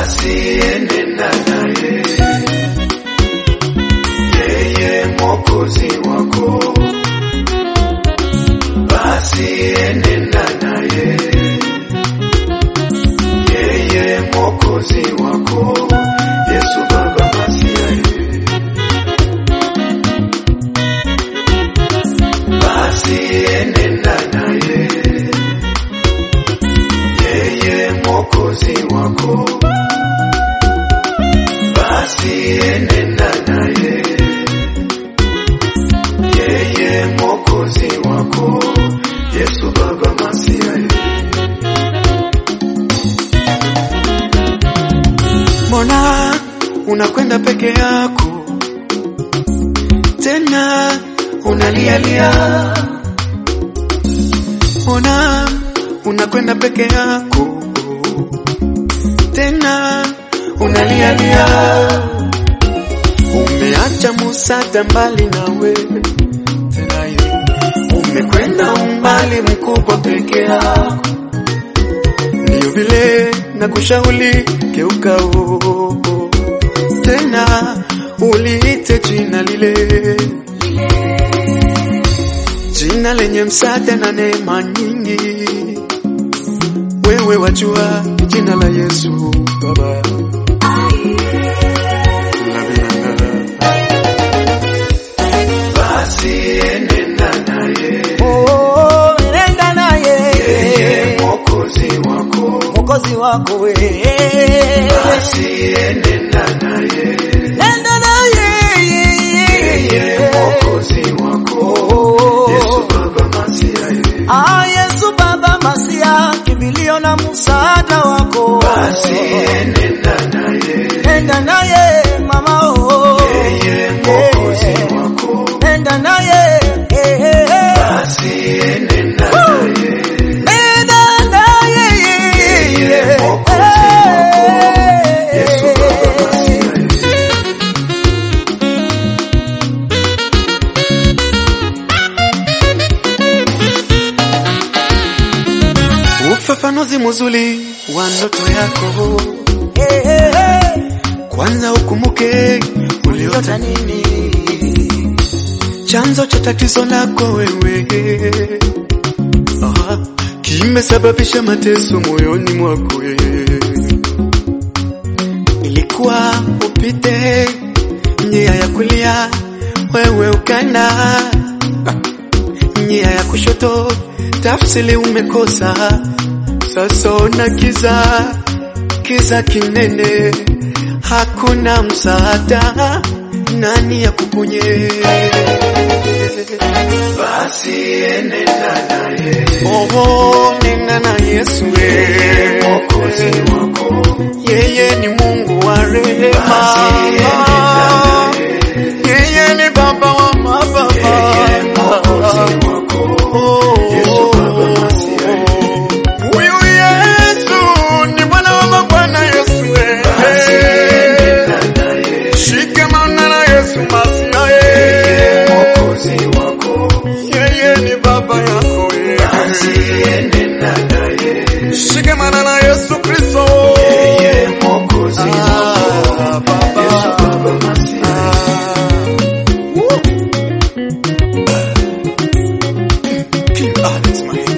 basi enenda naye, yeye mwokozi wako, basi enenda naye, yeye mwokozi wako, Yesu Baba Masiaye. basi enenda naye, yeye mwokozi wako, basi enenda naye, yeye mwokozi wako, Yesu Baba Masiaye. Mbona unakwenda peke yako tena unalialia? Mbona unakwenda peke yako tena unalialia? Umeacha musada mbali nawe tena ye, umekwenda umbali mkubwa peke yako Ndiyo vile na kushauri geuka oo, tena uliite jina lile, jina lenye msaada na neema nyingi. Wewe wajua jina la Yesu Baba. Basi enenda naye, Oh, nenda naye yeye mwokozi wako, mwokozi wako we basi enenda naye, nenda naye yeye mwokozi wako, Yesu Baba Masiaye. Ah, Yesu Baba Masia, kimbilio na msaada wako Basi enenda naye, nenda naye mama oh. yeye mwokozi wako, nenda naye eh, eh, eh. basi enenda naye, nenda naye yeye mwokozi wako, Yesu Baba Masiaye. Ufafanuzi mzuri wa ndoto yako, Eh, eh, eh. kwanza ukumbuke uliota Uliota nini chanzo cha tatizo lako wewe, Aha, kimesababisha mateso moyoni mwako wewe. Ilikuwa upite njia ya kulia, wewe ukana njia ya kushoto, tafsiri umekosa. Sasa ona kiza, kiza kinene, hakuna msaada, nani ya kuponye? Basi enenda naye, Oh, nena na Yesu we. mwokozi wako, Yeye ni Mungu wa rehema. basi enenda naye, Yeye ni baba wa mababa. yeye mwokozi wako, Oh, Yesu Baba Masiaye. Huyu Yesu ni Bwana wa mabwana Yesu we. Basi enenda naye, Shikamana na Yesu yeye Masiaye. mwokozi wako, Yeye ni baba yako we. basi enenda naye, Shikamana na Yesu Kristo. yeye mwokozi wako, Ah, baba. Yesu Baba Masiaye. King Alex Mahenge.